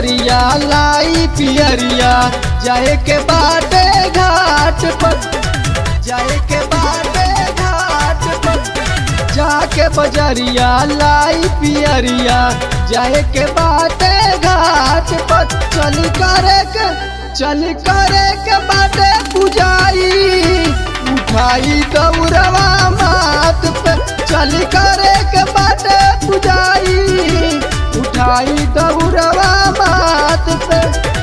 बजरिया लाई पियरिया जाए के बाटे घाट पर जाए के बाटे घाट पर जाके बजरिया लाई पियरिया जाए के बाटे घाट पर चल करे के चल करे के बाटे पुजाई उठाई दौड़वा मात पे चल करे के बाटे पुजाई उठाई दौड़वा मात पे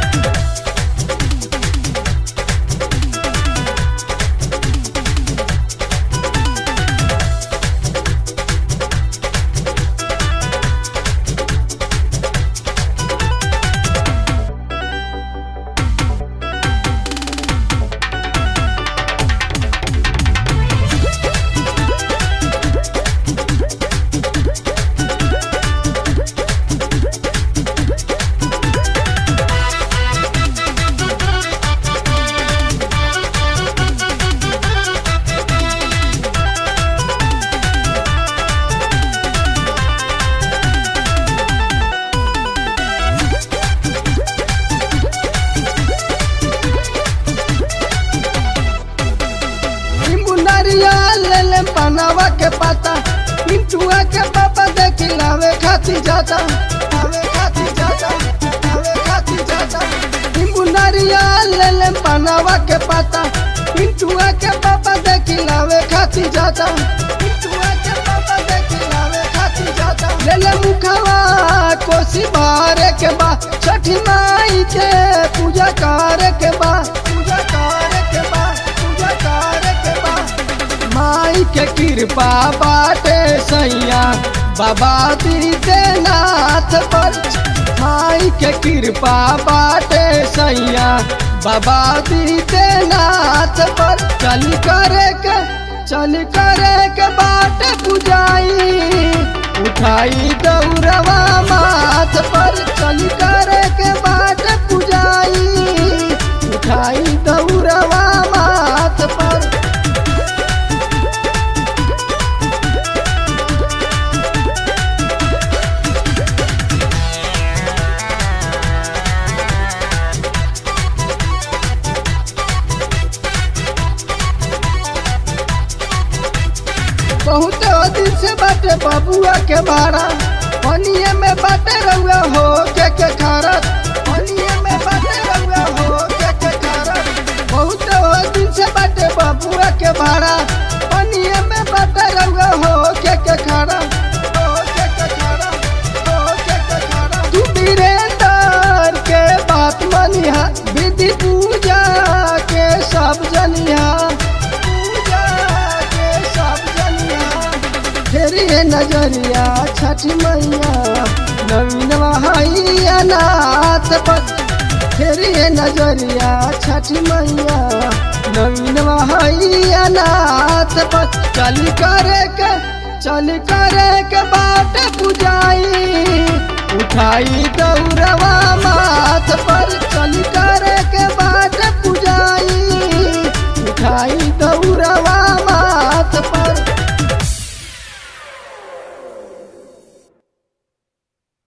नींबू नारियल ले ले पनावा के पता पिंटुआ के पापा देख लावे खाती जाता लावे खाती जाता लावे खाती जाता नींबू नारियल ले ले पनावा के पता पिंटुआ के पापा देख लावे खाती जाता पिंटुआ के पापा देख लावे खाती जाता ले ले मुखवा कोसी बारे के बा छठी माई के पूजा करे के बा पूजा करे के बा पूजा करे के बा माई के कृपा बाटे सैया बाबा दीदे नाथ पर माई के कृपा बाटे सैया बाबा दीदे नाथ पर चल करे के चल करे के बाटे पुजाई उठाई दौड़वा माथ पर चल करे के बाटे पुजाई उठाई दौड़वा माथ पर बहुत दिन से बाटे बबुआ के बारा पनिए में बाटे रउआ हो के के खारा पनिए में बाटे रउआ हो के के खारा बहुत दिन से बाटे बबुआ के बारा पनिए में बाटे रउआ हो के के खारा हो के के खारा हो के के खारा तू वीरेंद्र के बात मनिहा विधि पूजा के सब जनिहा पूजा के सब जनिहा फेरी है नजरिया छठ मैया नवीन वहाइया नाथ पर फेरी है नजरिया छठ मैया नवीन वहाइया नाथ पर चल करे के चल करे के बाट पुजाई उठाई दौड़वा माथ पर चल करे के बाट